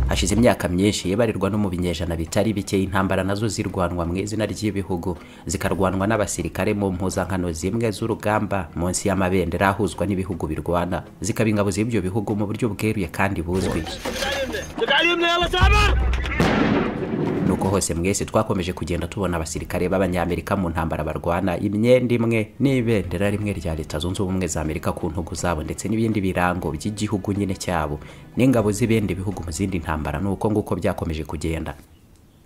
hashize imyaka myinshi ibarirwa no mu binyejana bitari bike intambara nazo zirwanwa mu izina ry'ibihugu zikarwanwa n'abasirikare mu mpuzankano zimwe z'urugamba munsi y'amabendera ahuzwa n'ibihugu birwana zikaba ingabo z'ibyo bihugu mu buryo bweruye kandi buzwi nuko hose mwese twakomeje kugenda tubona abasirikare b'abanyamerika mu ntambara barwana imyenda imwe n'ibendera rimwe rya leta zunze ubumwe za amerika ku ntugu zabo ndetse n'ibindi birango by'igihugu nyine cyabo n'ingabo z'ibindi bihugu mu zindi ntambara nuko nguko byakomeje kugenda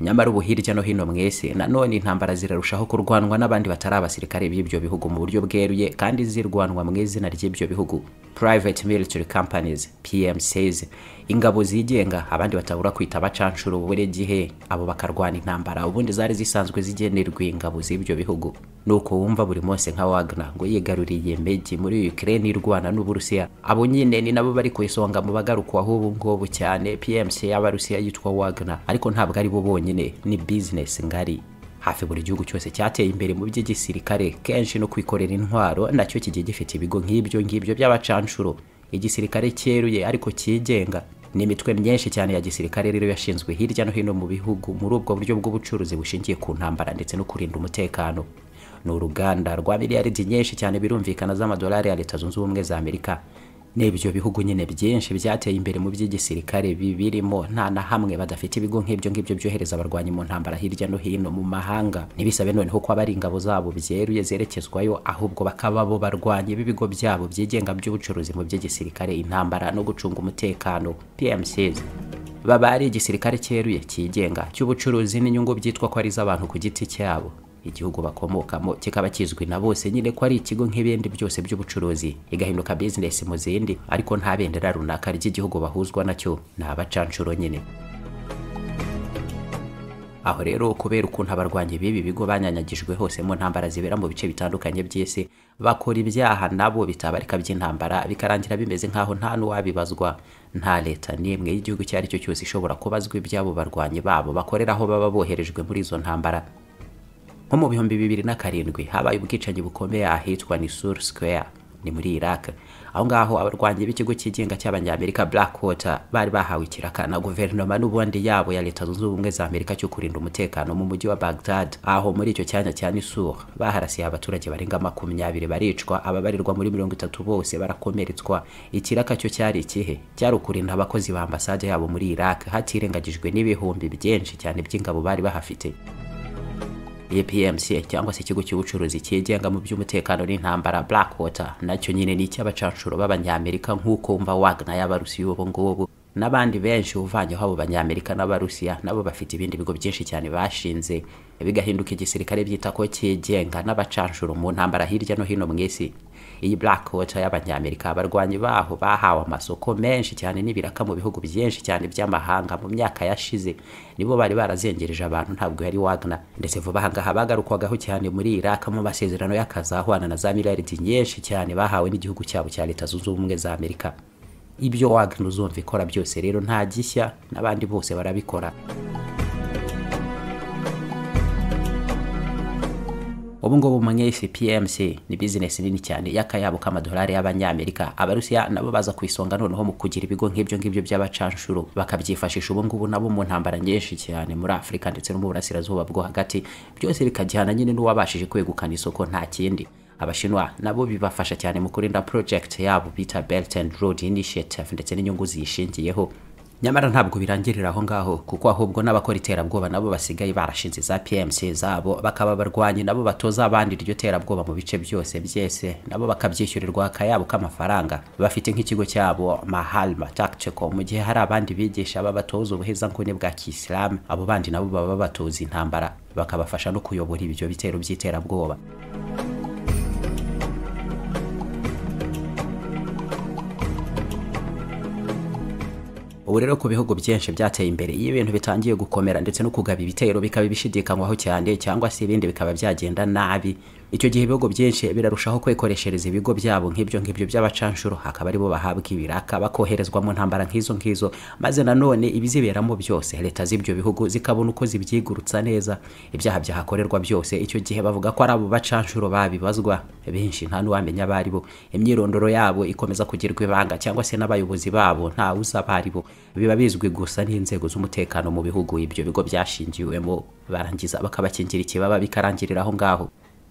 nyamara ubu hirya no hino mwese nanone intambara zirarushaho kurwanwa n'abandi batari abasirikare b'ibyo bihugu mu buryo bweruye kandi zirwanwa mu izina ry'ibyo bihugu private military companies pmcs ingabo zigenga abandi batabura kwita abacanshuro buri gihe abo bakarwana intambara ubundi zari zisanzwe zigenerwa ingabo z'ibyo bihugu nuko wumva buri munsi nka wagner ngo yigaruriye meji muri ukraine irwana n'uburusiya abo nyine ni nabo bari ku isonga mu bagarukwaho ubu ngubu cyane pmc y'abarusiya yitwa wagner ariko ntabwo ari bo bonyine bonyine ni bizinesi ngari hafi buri gihugu cyose cyateye imbere mu by'igisirikare kenshi no kwikorera intwaro nacyo kigiye gifite ibigo nk'ibyo ngibyo by'abacanshuro igisirikare cyeruye ariko cyigenga ni imitwe myinshi cyane ya gisirikare rero yashinzwe hirya no hino mu bihugu muri ubwo buryo bw'ubucuruzi bushingiye ku ntambara ndetse no kurinda umutekano ni uruganda rwa miliyaridi nyinshi cyane birumvikana z'amadolari ya leta zunze ubumwe za amerika n'ibyo bihugu nyine byinshi byateye imbere mu by'igisirikare bibirimo nta na hamwe badafite ibigo nk'ibyo ngibyo byohereza abarwanyi mu ntambara hirya no hino mu mahanga ntibisabe noneho kuba ari ingabo zabo byeruye zerekezwayo ahubwo bakaba bo barwanyi b'ibigo byabo byigenga by'ubucuruzi mu by'igisirikare intambara no gucunga umutekano pmcs baba ari igisirikare cyeruye cyigenga cy'ubucuruzi n'inyungu byitwa ko ari iz'abantu ku giti cyabo igihugu bakomokamo kikaba kizwi na bose nyine ko ari ikigo nk'ibindi byose by'ubucuruzi igahinduka bizinesi mu zindi ariko nta bendera runaka ry'igihugu bahuzwa nacyo ni abacanshuro nyine aho rero kubera ukuntu abarwanyi b'ibi bigo banyanyagijwe hose mu ntambara zibera mu bice bitandukanye by'isi bakora ibyaha nabo bitabarika by'intambara bikarangira bimeze nk'aho nta n'uwabibazwa nta leta n'imwe y'igihugu icyo ari cyo cyose ishobora kubazwa iby'abo barwanyi babo bakorera aho baba boherejwe muri izo ntambara nko mu bihumbi bibiri na karindwi habaye ubwicanyi bukomeye ahitwa ni sur square ni muri iraq aho ngaho abarwanyi b'ikigo cyigenga cy'abanyamerika blackwater bari bahawe ikiraka na guverinoma n'ubundi yabo ya leta zunze ubumwe za amerika cyo kurinda umutekano mu mujyi wa baghdad aho muri icyo cyanya cya nisur baharasiye abaturage barenga makumyabiri baricwa ababarirwa muri mirongo itatu bose barakomeretswa ikiraka cyo cyari ikihe cyari ukurinda abakozi ba ambasade yabo muri iraq hatirengagijwe n'ibihumbi byinshi cyane by'ingabo bari bahafite APMC cyangwa se ikigo cy'ubucuruzi cyigenga mu by'umutekano n'intambara Blackwater nacyo nyine ni icy'abacanshuro b'abanyamerika nk'uko umva Wagner y'abarusiya ubu ngubu n'abandi benshi uvanyeho abo banyamerika n'abarusiya nabo bafite ibindi bigo byinshi cyane bashinze bigahinduka igisirikare byita ko cyigenga n'abacanshuro mu ntambara hirya no hino mu isi iyi Blackwater y'abanyamerika abarwanyi baho bahawe amasoko menshi cyane n'ibiraka mu bihugu byinshi cyane by'amahanga mu myaka yashize nibo bari barazengereje abantu ntabwo yari Wagner ndetse vuba ahangaha bagarukwagaho cyane muri Iraq mu masezerano y'akazi ahwana na za miliyaridi nyinshi cyane bahawe n'igihugu cyabo cya Leta Zunze Ubumwe za Amerika ibyo Wagner uzumva ikora byose rero nta gishya n'abandi bose barabikora ubu ngubu mwese PMC ni bizinesi nini cyane y'akayabo k'amadolari y'abanyamerika abarusiya nabo baza ku isonga noneho mu kugira ibigo nk'ibyo ngibyo by'abacanshuro bakabyifashisha ubu ngubu nabo mu ntambara nyinshi cyane muri afurika ndetse no mu burasirazuba bwo hagati byose bikajyana nyine n'uwabashije kwegukana isoko nta kindi abashinwa nabo bibafasha cyane mu kurinda project yabo bita Belt and Road Initiative ndetse n'inyungu ziyishingiyeho nyamara ntabwo birangirira aho ngaho kuko ahubwo n'abakora iterabwoba nabo basigaye barashinze za PMC zabo bakaba barwanyi nabo batoza abandi iryo terabwoba mu bice byose byese nabo bakabyishyurirwa akayabo k'amafaranga bafite nk'ikigo cyabo Mahalma Tactical mu gihe hari abandi bigisha babatoza ubuheza nguni bwa Kisilamu abo bandi nabo baba batoza intambara bakabafasha no kuyobora ibyo bitero by'iterabwoba ubu rero ku bihugu byinshi byateye imbere iyo ibintu bitangiye gukomera ndetse no kugaba ibitero bikaba bishidikanywaho cyane cyangwa se ibindi bikaba byagenda nabi icyo gihe ibihugu byinshi birarushaho kwikoreshereza ibigo byabo nk'ibyo ngibyo by'abacanshuro hakaba aribo bahabwa ibiraka bakoherezwa mu ntambara nk'izo ngizo maze nanone ibiziberamo byose leta z'ibyo bihugu zikabona uko zibyigurutsa neza ibyaha byahakorerwa byose icyo gihe bavuga ko ari abo bacanshuro babibazwa benshi nta n'uwamenya abaribo imyirondoro yabo ikomeza kugirwa ibanga cyangwa se n'abayobozi babo ntawuzi abaribo biba bizwi gusa n'inzego z'umutekano mu bihugu ibyo bigo byashingiwemo barangiza bakabakingira ikibaba bikarangirira aho ngaho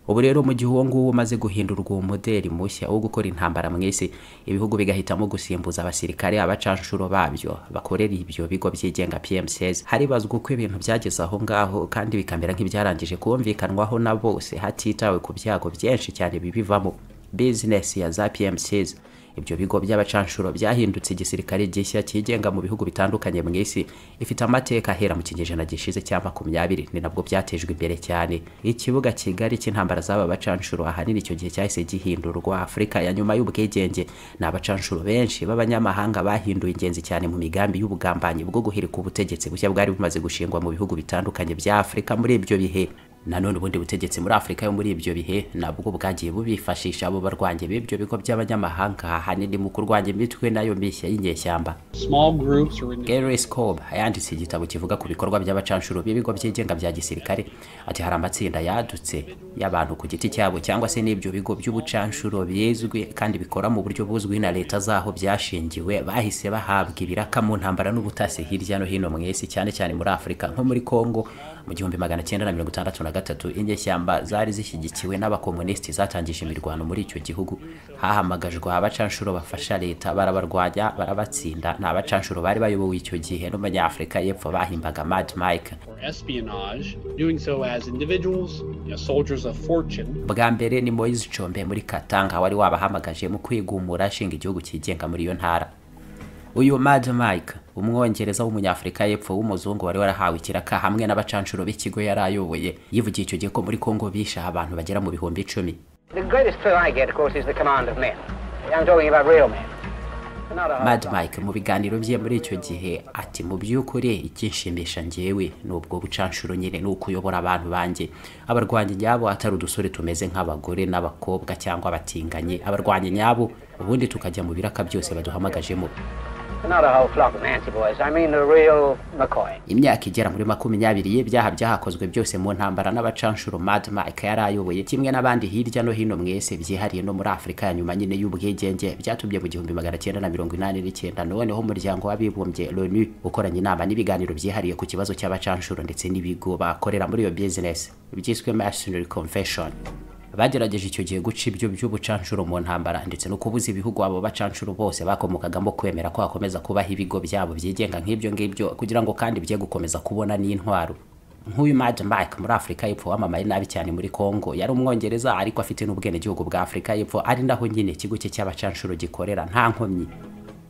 ubu rero mu gihe uwo nguwo umaze guhindurwa uwo modeli mushya wo gukora intambara mu isi ibihugu bigahitamo gusimbuza abasirikare abacanshuro babyo bakorera ibyo bigo byigenga PMCs haribazwa uko ibintu byageze aho ngaho kandi bikamera nk'ibyarangije kumvikanwaho na bose hatitawe ku byago byinshi cyane bibivamo business ya za PMCs ibyo bigo by'abacanshuro byahindutse igisirikare gishya cyigenga mu bihugu bitandukanye mu isi ifite amateka ahera mu kinyejana gishize cya makumyabiri ni nabwo byatejwe imbere cyane ikibuga kigari cy'intambara z'aba bacanshuro ahanini icyo gihe cyahise gihindurwa afurika ya nyuma y'ubwigenge ni abacanshuro benshi b'abanyamahanga bahinduye ingenzi cyane mu migambi y'ubugambanyi bwo guhirika ubutegetsi bushya bwari bumaze gushingwa mu bihugu bitandukanye bya afurika muri ibyo bihe nanone ubundi butegetsi muri afurika yo muri ibyo bihe nabwo bwagiye bubifashisha abo barwanyi b'ibyo bigo by'abanyamahanga ahanini mu kurwanya imitwe nayo mishya y'inyeshyamba Gary Scob yanditse igitabo kivuga ku bikorwa by'abacanshuro b'ibigo byigenga bya gisirikare ati hari amatsinda yadutse y'abantu ku giti cyabo cyangwa se n'ibyo bigo by'ubucanshuro bizwi kandi bikora mu buryo buzwi na leta zaho byashingiwe bahise bahabwa ibiraka mu ntambara n'ubutasi hirya no hino mu isi cyane cyane muri afurika nko muri congo mu gihumbi magana cyenda na mirongo itandatu na gatatu inyeshyamba zari zishyigikiwe n'abakomunisiti zatangije imirwano muri icyo gihugu hahamagajwe abacanshuro bafasha leta barabarwanya barabatsinda ni abacanshuro bari bayobowe icyo gihe n'umunyafurika y'epfo bahimbaga mad mike bwa mbere ni moise combe muri katanga wari wabahamagaje mu kwigumura ashinga igihugu cyigenga muri iyo ntara uyu mad mike umwongereza w'umunyafurika y'epfo w'umuzungu wari warahawe ikiraka hamwe n'abacanshuro b'ikigo yari ayoboye yivugiye icyo gihe ko muri kongo bisha abantu bagera mu bihumbi icumi mad mike mu biganiro bye muri icyo gihe ati mu by'ukuri icyishimisha ngewe ni ubwo bucanshuro nyine ni uko uyobora abantu banjye abarwanyi nyabo atari udusore tumeze nk'abagore n'abakobwa cyangwa abatinganyi abarwanyi nyabo ubundi tukajya mu biraka byose baduhamagajemo imyaka igera muri makumyabiri y'ibyaha byahakozwe byose mu ntambara n'abacanshuro mad mike yari ayoboye kimwe n'abandi hirya no hino mwese byihariye no muri afurika ya nyuma nyine y'ubwigenge byatumye mu gihumbi magana cyenda na mirongo inani n'icyenda noneho umuryango w'abibumbye loni ukoranye inama n'ibiganiro byihariye ku kibazo cy'abacanshuro ndetse n'ibigo bakorera muri iyo bizinesi byiswe masonary confession bagerageje icyo gihe guca ibyo by'ubucanshuro mu ntambara ndetse no kubuza ibihugu abo bacanshuro bose bakomokagamo kwemera ko hakomeza kubaho ibigo byabo byigenga nk'ibyo ngibyo kugira ngo kandi bye gukomeza kubona n'intwaro nk'uyu mad mike muri afurika y'epfo wamamaye nabi cyane muri congo yari umwongereza ariko afite n'ubwenegihugu bwa afurika y'epfo ari naho nyine ikigo cye cy'abacanshuro gikorera nta nkomyi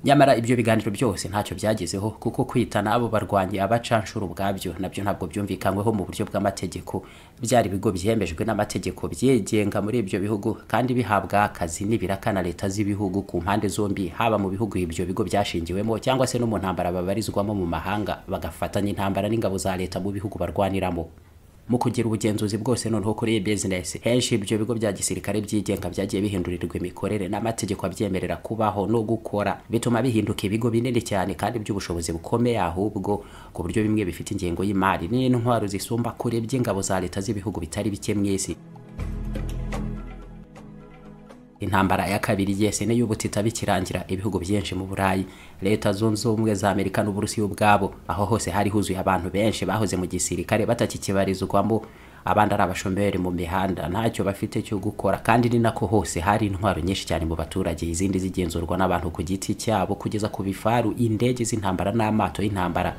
nyamara ibyo biganiro byose ntacyo byagezeho kuko kwita n'abo barwanyi abacanshuro ubwabyo nabyo ntabwo byumvikanyweho mu buryo bw'amategeko byari ibigo byemejwe n'amategeko byigenga muri ibyo bihugu kandi bihabwa akazi n'ibiraka na leta z'ibihugu ku mpande zombi haba mu bihugu ibyo bigo byashingiwemo cyangwa se no mu ntambara babarizwamo mu mahanga bagafatanya intambara n'ingabo za leta mu bihugu barwaniramo mu kugira ubugenzuzi bwose noneho kuri iyi bizinesi henshi ibyo bigo bya gisirikare byigenga byagiye bihindurirwa imikorere n'amategeko abyemerera kubaho no gukora bituma bihinduka ibigo binini cyane kandi by'ubushobozi bukomeye ahubwo ku buryo bimwe bifite ingengo y'imari n'intwaro zisumba kure by'ingabo za leta z'ibihugu bitari bike mu isi intambara ya kabiri yese niyo ubutita bikirangira ibihugu byinshi mu burayi leta zunze ubumwe za amerika n'uburusiya ubwabo aho hose hari huzuye abantu benshi bahoze mu gisirikare batakikibarizwamo abandi ari abashomeri mu mihanda ntacyo bafite cyo gukora kandi ni nako hose hari intwaro nyinshi cyane mu baturage izindi zigenzurwa n'abantu ku giti cyabo kugeza ku bifaru indege z'intambara n'amato y'intambara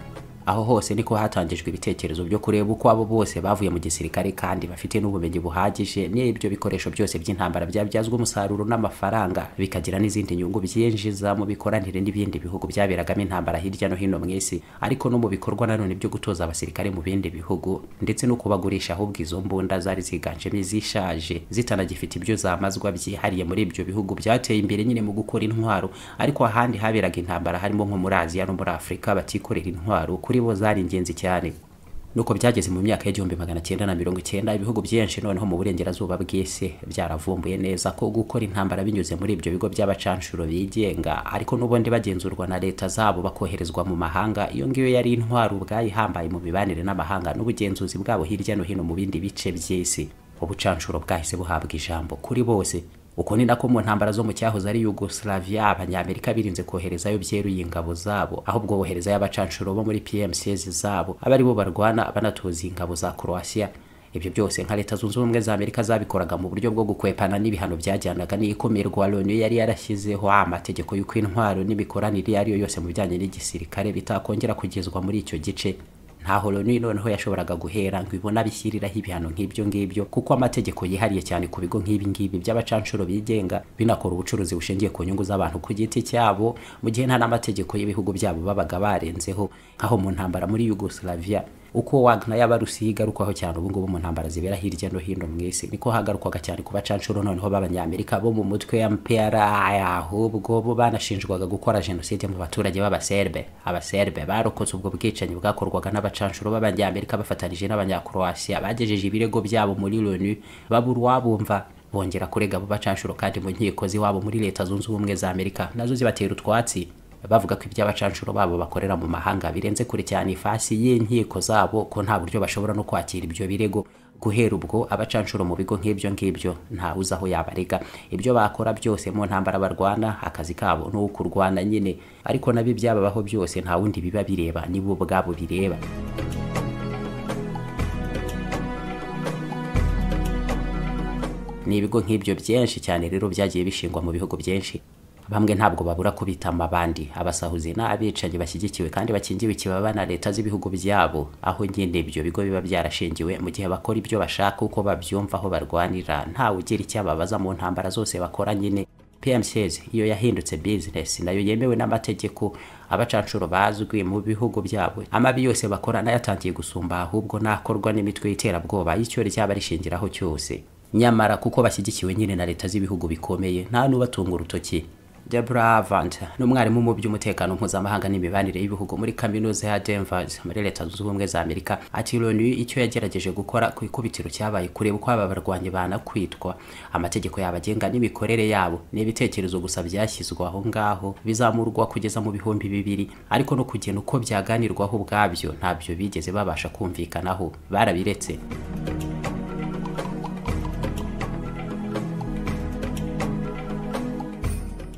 aho hose niko hatangijwe ibitekerezo byo kureba uko abo bose bavuye mu gisirikare kandi bafite n'ubumenyi buhagije n'ibyo bikoresho byose by'intambara byabyazwa umusaruro n'amafaranga bikagira n'izindi nyungu byinjiza mu bikoranire n'ibindi bihugu byaberagamo intambara hirya no hino mu isi ariko no mu bikorwa nanone byo gutoza abasirikare mu bindi bihugu ndetse no kubagurisha ahubwo izo mbunda zari ziganjemo izishaje zitanagifite ibyo zamazwa byihariye muri ibyo bihugu byateye imbere nyine mu gukora intwaro ariko ahandi haberaga intambara harimo nko muri aziya no muri afurika batikorera intwaro kuri bo zari ingenzi cyane nuko byageze mu myaka y'igihumbi magana cyenda na mirongo icyenda ibihugu byinshi noneho mu burengerazuba bw'isi byaravumbuye neza ko gukora intambara binyuze muri ibyo bigo by'abacanshuro bigenga ariko n'ubundi bagenzurwa na leta zabo bakoherezwa mu mahanga iyo ngiyo yari intwaro ubwayihambaye mu mibanire n'amahanga n'ubugenzuzi bwabo hirya no hino mu bindi bice by'isi ubucanshuro bwahise buhabwa ijambo kuri bose uko ni nako mu ntambara zo mu cyahoze ari yugoslavia abanyamerika birinze koherezayo byeruye ingabo zabo ahubwo boherezayo abacanshuro bo muri pmcs zabo aba ari bo barwana banatoza ingabo za croatia ibyo byose nka leta zunze ubumwe za amerika zabikoraga mu buryo bwo gukwepana n'ibihano byajyanaga n'ikomerwa loni yari yarashyizeho amategeko y'uko intwaro n'imikoranire iyo ari yo yose mu bijyanye n'igisirikare bitakongera kugezwa muri icyo gice ntaho loni noneho yashoboraga guhera ngo ibona bishyiriraho ibihano nk'ibyo ngibyo kuko amategeko yihariye cyane ku bigo nk'ibi ngibi by'abacanshuro bigenga binakora ubucuruzi bushingiye ku nyungu z'abantu ku giti cyabo mu gihe nta n'amategeko y'ibihugu byabo babaga barenzeho nk'aho mu ntambara muri yugoslavia uko wagna y'abarusiya igarukwaho cyane ubungubu mu ntambara zibera hirya no hino mu isi niko hagarukwaga cyane ku bacanshuro noneho b'abanyamerika bo mu mutwe ya mpera ahubwo bo banashinjwaga gukora jenoside mu baturage b'abaserbe abaserbe barokotse ubwo bwicanyi bwakorwaga n'abacanshuro b'abanyamerika bafatanyije n'abanyakroasiya bagejeje ibirego byabo muri loni babura uwabumva bongera kurega abo bacanshuro kandi mu nkiko z'iwabo muri leta zunze ubumwe za amerika nazo zibatera utwatsi bavuga ko iby'abacanshuro babo bakorera mu mahanga birenze kure cyane ifasi y'inkiko zabo ko nta buryo bashobora no kwakira ibyo birego guhera ubwo abacanshuro mu bigo nk'ibyo ngibyo nta uzi aho yabarega ibyo bakora byose mu ntambara barwana akazi kabo ni ukurwana nyine ariko nabyo byababaho byose nta wundi biba bireba nibo ubwabo bireba ni ibigo nk'ibyo byinshi cyane rero byagiye bishingwa mu bihugu byinshi bamwe ntabwo babura kubitama abandi abasahuzi n'abicanyi bashyigikiwe kandi bakingiwe ikibaba na leta z'ibihugu byabo aho nyine ibyo bigo biba byarashingiwe mu gihe bakora ibyo bashaka uko babyumva aho barwanira ntawe ugira icyo ababaza mu ntambara zose bakora nyine PMCs iyo yahindutse business nayo yemewe n'amategeko abacanshuro bazwi mu bihugu byabo amabi yose bakora nayatangiye gusumba ahubwo nakorwa n'imitwe y'iterabwoba y'icyori cyaba arishingiraho cyose nyamara kuko bashyigikiwe nyine na leta z'ibihugu bikomeye nta n'ubatunga urutoki Deborah Avant ni umwarimu mu by'umutekano mpuzamahanga n'imibanire y'ibihugu muri kaminuza ya Denver muri leta zunze ubumwe za Amerika ati Loni icyo yagerageje gukora ku ikubitiro cyabaye kureba uko aba barwanyi banakwitwa amategeko yabagenga n'imikorere yabo n'ibitekerezo gusa byashyizwe aho ngaho bizamurwa kugeza mu bihumbi bibiri ariko no kugena uko byaganirwaho ubwabyo ntabyo bigeze babasha kumvikanaho barabiretse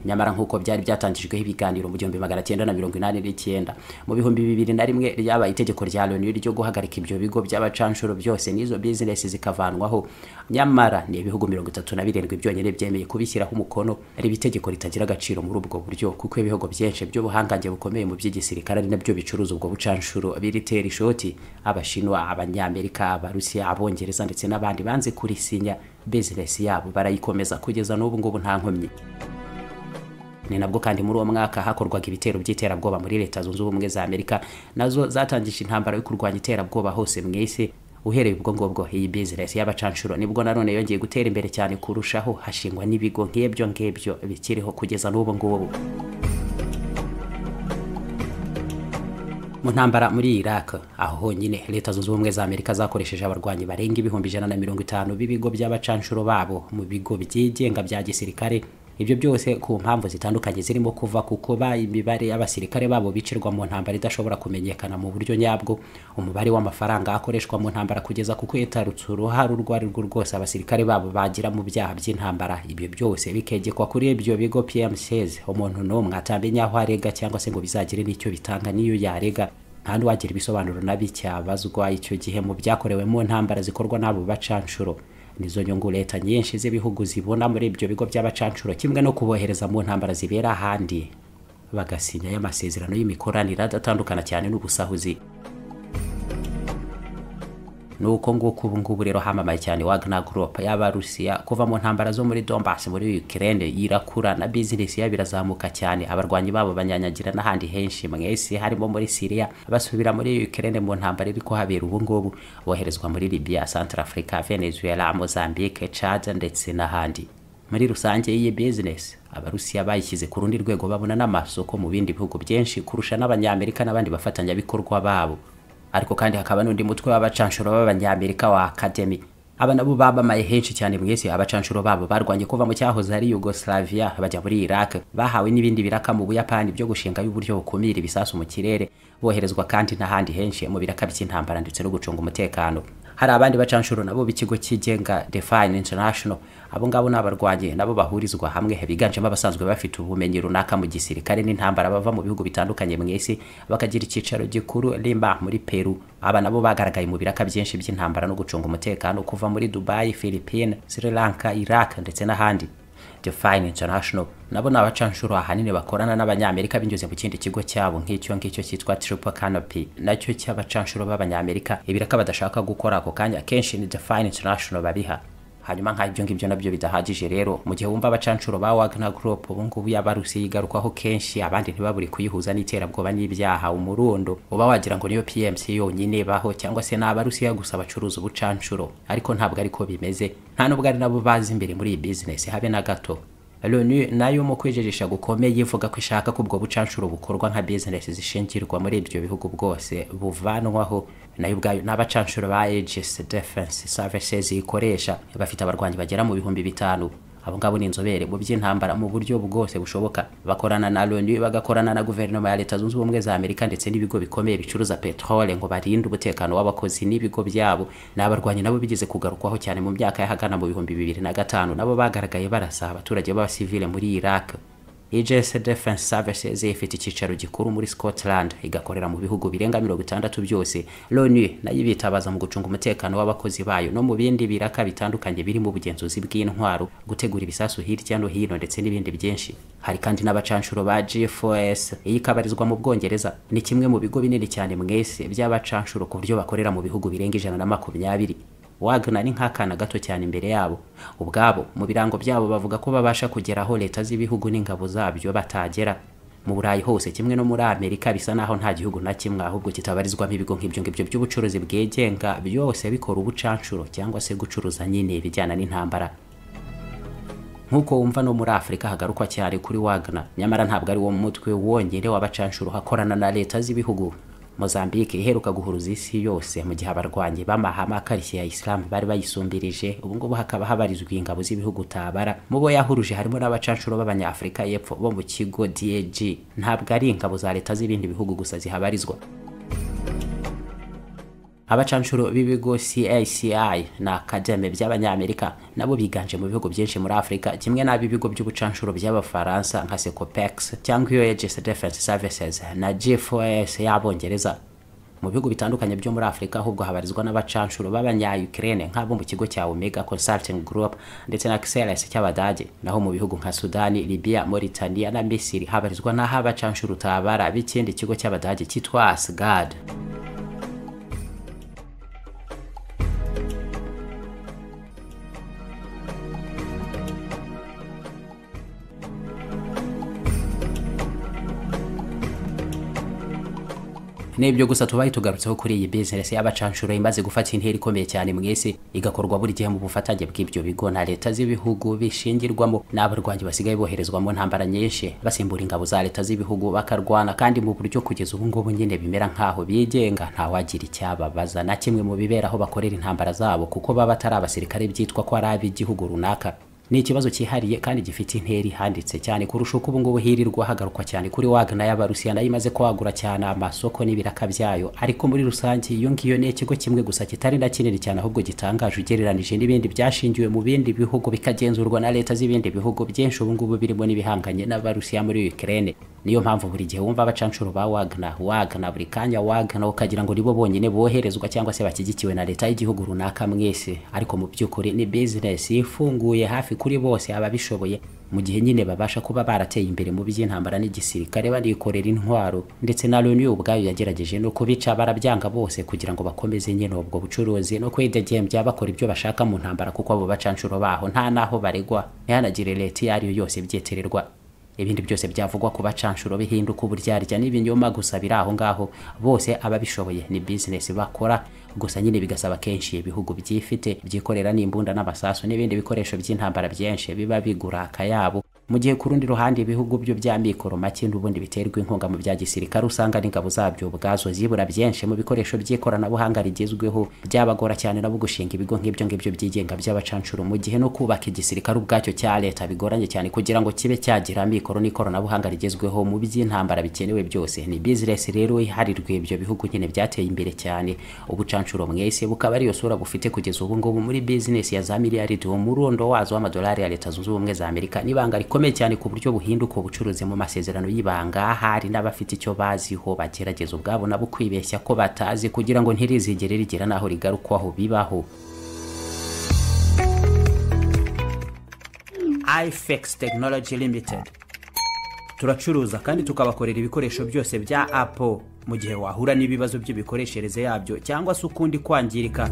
nyamara nk'uko byari byatangijweho ibiganiro mu gihumbi magana cyenda na mirongo inani n'icyenda mu bihumbi bibiri na rimwe ryabaye itegeko rya loni ryo guhagarika ibyo bigo by'abacanshuro byose n'izo bizinesi zikavanwaho nyamara ni ibihugu mirongo itatu na birindwi byonyine byemeye kubishyiraho umukono riba itegeko ritagira agaciro muri ubwo buryo kuko ibihugu byinshi by'ubuhangange bukomeye mu by'igisirikare ari nabyo bicuruza ubwo bucanshuro biritera ishoti abashinwa abanyamerika abarusiya abongereza ndetse n'abandi banze kurisinya bizinesi yabo barayikomeza kugeza n'ubu ngubu nta nkomyi ni nabwo kandi muri uwo mwaka hakorwaga ibitero by'iterabwoba muri leta zunze ubumwe za amerika nazo zatangije intambara yo kurwanya iterabwoba hose mu isi uhereye ubwo ngubwo iyi bizinesi y'abacanshuro nibwo nanone yongeye gutera imbere cyane kurushaho hashingwa n'ibigo nk'ibyo ngibyo bikiriho kugeza n'ubu ngubu mu ntambara muri Iraq aho honyine leta zunze ubumwe za Amerika zakoresheje abarwanyi barenga ibihumbi ijana na mirongo itanu b'ibigo by'abacanshuro babo mu bigo byigenga bya gisirikare ibyo byose ku mpamvu zitandukanye zirimo kuva kuko ba imibare y'abasirikare babo bicirwa mu ntambara idashobora kumenyekana mu buryo nyabwo umubare w'amafaranga akoreshwa mu ntambara kugeza kuko yitarutse uruhare urwo ari rwo rwose abasirikare babo bagira mu byaha by'intambara ibyo byose bikegekwa kuri ibyo bigo PMCs umuntu n'umwe atamenya aho arega cyangwa se ngo bizagire n'icyo bitanga n'iyo yarega nta n'uwagira ibisobanuro nabi cyabazwa icyo gihe mu byakorewe mu ntambara zikorwa n'abo bacanshuro nizo nyungu leta nyinshi z'ibihugu zibona muri ibyo bigo by'abacanshuro kimwe no kubohereza mu ntambara zibera ahandi bagasinyayo amasezerano y'imikoranire adatandukana cyane n'ubusahuzi nuko nguko ubu ngubu rero hamamaye cyane Wagner Group y'Abarusiya kuva mu ntambara zo muri Donbass muri Ukraine irakura na business yabo irazamuka cyane abarwanyi babo banyanyagira n'ahandi henshi mwese harimo muri Syria basubira muri Ukraine mu ntambara iri kuhabera ubu ngubu boherezwa muri Libya, Central Africa, Venezuela, Mozambique, Chad ndetse n'ahandi muri rusange iyi business abarusiya bayishyize ku rundi rwego babona n'amasoko mu bindi bihugu byinshi kurusha n'abanyamerika n'abandi bafatanyabikorwa babo ariko kandi hakaba n'undi mutwe w'abacanshuro b'abanyamerika wa akademi aba nabo babamaye henshi cyane mu isi abacanshuro babo barwanye kuva mu cyahoze ari yugoslavia bajya muri iraq bahawe n'ibindi biraka mu buyapani byo gushingayo uburyo bukumira ibisasu mu kirere boherezwa kandi n'ahandi henshi mu biraka by'intambara ndetse no gucunga umutekano hari abandi bacanshuro nabo b'ikigo cyigenga Define International abo ngabo ni abarwanyi nabo bahurizwa hamwe biganjemo abasanzwe bafite ubumenyi runaka mu gisirikare n'intambara bava mu bihugu bitandukanye mu isi bakagira icyicaro gikuru Lima muri Peru aba nabo bagaragaye mu biraka byinshi by'intambara no gucunga umutekano kuva muri Dubai, Philippines, Sri Lanka, Iraq ndetse n'ahandi Define International nabo ni abacanshuro ahanini bakorana n'abanyamerika binyuze mu kindi kigo cyabo nk'icyo ngicyo cyitwa Triple Canopy nacyo cy'abacanshuro b'abanyamerika ibiraka badashaka gukora ako kanya akenshi ni Define International babiha hanyuma nk'ibyo ngibyo nabyo bidahagije rero mu gihe wumva abacanshuro ba Wagner Group ubu ngubu yabarusi yigarukwaho kenshi abandi ntibaburi kuyihuza n'iterabwoba n'ibyaha umurundo uba wagira ngo niyo PMC yonyine baho cyangwa se n'abarusiya gusa bacuruza ubucanshuro ariko ntabwo ariko bimeze nta nubwo ari nabo bazi imbere muri iyi business habe na gato Loni nayo mu kwijejesha gukomeye ivuga ko ishaka ko ubwo bucanshuro bukorwa nka business zishingirwa muri ibyo bihugu bwose buvanwaho nayo ubwayo n'abacanshuro ba Aegis Defense Services ikoresha bafite abarwanyi bagera mu bihumbi bitanu abo ngabo ni inzobere mu by'intambara mu buryo bwose bushoboka bakorana na Loni bagakorana na guverinoma ya Leta Zunze Ubumwe za Amerika ndetse n'ibigo bikomeye bicuruza petrole ngo barinde umutekano w'abakozi n'ibigo byabo n'abarwanyi nabo bigeze kugarukwaho cyane mu myaka y'ahagana mu bihumbi bibiri na gatanu nabo bagaragaye barasa abaturage b'abasivile muri Iraq EJS Defense Services ifite icyicaro gikuru muri Scotland igakorera mu bihugu birenga 60 byose. Loni nayo ibitabaza mu gucunga umutekano w'abakozi bayo no mu bindi biraka bitandukanye birimo ubugenzuzi bw'intwaro, gutegura ibisasu hirya no hino ndetse n'ibindi byinshi. Hari kandi n'abacanshuro ba G4S iyikabarizwa mu Bwongereza ni kimwe mu bigo binini cyane mwese by'abacanshuro ku buryo bakorera mu bihugu birenga ijana na makumyabiri wagana ni nk'akana gato cyane imbere yabo ubwabo mu birango byabo bavuga ko babasha kugera aho leta z'ibihugu n'ingabo zabyo batagera mu burayi hose kimwe no muri amerika bisa naho nta gihugu na kimwe ahubwo kitabarizwamo ibigo nk'ibyo ngibyo by'ubucuruzi bwigenga byose bikora ubucanshuro cyangwa se gucuruza nyine ibijyana n'intambara nk'uko wumva no muri afurika hagarukwa cyane kuri wagana nyamara ntabwo ari wo mutwe wonyine w'abacanshuro hakorana na leta z'ibihugu Mozambique iheruka guhuruza isi yose mu gihe abarwanyi b'amahame akarishye ya Islam bari bayisumbirije ubu ngubu hakaba habarizwa ingabo z'ibihugu tabara mu bo yahuruje harimo n'abacanshuro b'abanyafurika y'epfo bo mu kigo DAG ntabwo ari ingabo za leta z'ibindi bihugu gusa zihabarizwa abacanshuro b'ibigo CACI na Academy by'abanyamerika nabo biganje mu bihugu byinshi muri Afurika kimwe n'ab'ibigo by'ubucanshuro by'abafaransa nka Secopex cyangwa iyo Aegis Defense Services na G4S y'Abongereza mu bihugu bitandukanye byo muri Afurika ahubwo habarizwa n'abacanshuro b'abanya-Ukraine nk'abo mu kigo cya Omega Consulting Group ndetse na Xeles cy'Abadage naho mu bihugu nka Sudani, Libya, Mauritania na Misiri habarizwa n'aho abacanshuro tabara b'ikindi kigo cy'Abadage cyitwa Asgard. nibyo gusa tubaye tugarutseho kuri iyi business y'abacanshuro imaze gufata intera ikomeye cyane mu isi igakorwa buri gihe mu bufatanye bw'ibyo bigo na leta z'ibihugu bishingirwamo n'abarwanyi basigaye boherezwamo ntambara nyinshi basimbura ingabo za leta z'ibihugu bakarwana kandi mu buryo kugeza ubu ngubu nyine bimera nk'aho bigenga ntawagira icyababaza na kimwe mu bibera aho bakorera intambara zabo kuko baba batari abasirikare byitwa ko ari ab'igihugu runaka ni ikibazo cyihariye kandi gifite intera ihanditse cyane kurusha uko ubungubu hirirwa hagarukwa cyane kuri wagana y'abarusiya nayo imaze kwagura cyane amasoko n'ibiraka byayo ariko muri rusange iyo ngiyo ni ikigo kimwe gusa kitari na kinini cyane ahubwo gitangaje ugereranije n'ibindi byashingiwe mu bindi bihugu bikagenzurwa na leta z'ibindi bihugu byinshi ubungubu birimo n'ibihanganye n'abarusiya muri Ukraine niyo mpamvu buri gihe wumva abacanshuro ba Wagner Wagner buri kanya Wagner ukagira ngo nibo bonyine boherezwa cyangwa se bashyigikiwe na leta y'igihugu runaka mwese ariko mu by'ukuri ni business ifunguye hafi kuri bose ababishoboye mu gihe nyine babasha kuba barateye imbere mu by'intambara n'igisirikare banikorera intwaro ndetse na Loni ubwayo yagerageje no kubica barabyanga bose kugira ngo bakomeze nyine ubwo bucuruzi no kwidegembya bakora ibyo bashaka mu ntambara kuko abo bacanshuro baho nta naho baregwa ntihanagire leta iyo ari yo yose byetererwa ibindi byose byavugwa ku bacanshuro bihinduka uburyarya n'ibinyoma gusa biri aho ngaho bose ababishoboye ni bizinesi bakora gusa nyine bigasaba kenshi ibihugu byifite byikorera n'imbunda n'amasasu n'ibindi bikoresho by'intambara byinshi biba bigura akayabo mu gihe ku rundi ruhande ibihugu byo bya mikoro make n'ubundi biterwa inkunga mu bya gisirikare usanga n'ingabo zabyo ubwazo zibura byinshi mu bikoresho by'ikoranabuhanga rigezweho byabagora cyane nabo gushinga ibigo nk'ibyo ngibyo byigenga by'abacanshuro mu gihe no kubaka igisirikare ubwacyo cya leta bigoranye cyane kugira ngo kibe cyagira mikoro n'ikoranabuhanga rigezweho mu by'intambara bikenewe byose ni bizinesi rero iharirwa ibyo bihugu nyine byateye imbere cyane ubucanshuro mwese bukaba ariyo sura bufite kugeza ubu ngubu muri bizinesi ya za miliyaridi umurundo wazo w'amadolari ya leta zunze ubumwe za amerika n'ibanga rikomeye cyane ku buryo buhinduka ubucuruzi mu masezerano y'ibanga hari n'abafite icyo baziho bagerageza ubwabo nabo kwibeshya ko batazi kugira ngo ntirizigere rigera n'aho rigarukwaho bibaho ifex technology limited turacuruza kandi tukabakorera ibikoresho byose bya apple mu gihe wahura n'ibibazo by'imikoreshereze yabyo cyangwa se ukundi kwangirika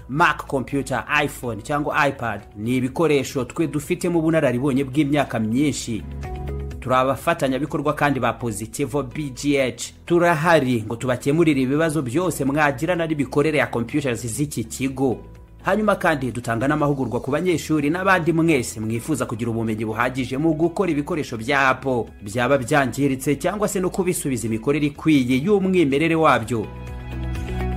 mac computer iphone cyangwa ipad ni ibikoresho twe dufitemo ubunararibonye bw'imyaka myinshi turi abafatanyabikorwa kandi ba positivo bgh turahari ngo tubakemurire ibibazo byose mwagirana n'imikorere ya computers z'iki kigo hanyuma kandi dutanga n'amahugurwa ku banyeshuri n'abandi mwese mwifuza kugira ubumenyi buhagije mu gukora ibikoresho bya apo byaba byangiritse cyangwa se no kubisubiza imikorere ikwiye y'umwimerere wabyo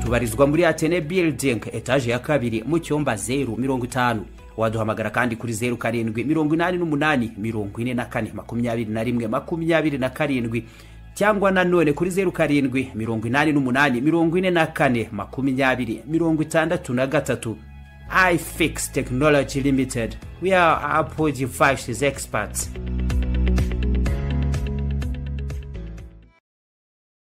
tubarizwa muri atene building etaje ya kabiri mu cyumba zeru mirongo itanu waduhamagara kandi kuri zeru karindwi mirongo inani n'umunani mirongo ine na kane makumyabiri na rimwe makumyabiri na karindwi cyangwa nanone kuri zeru karindwi mirongo inani n'umunani mirongo ine na kane makumyabiri mirongo itandatu na gatatu ifix technology limited we are apple devices experts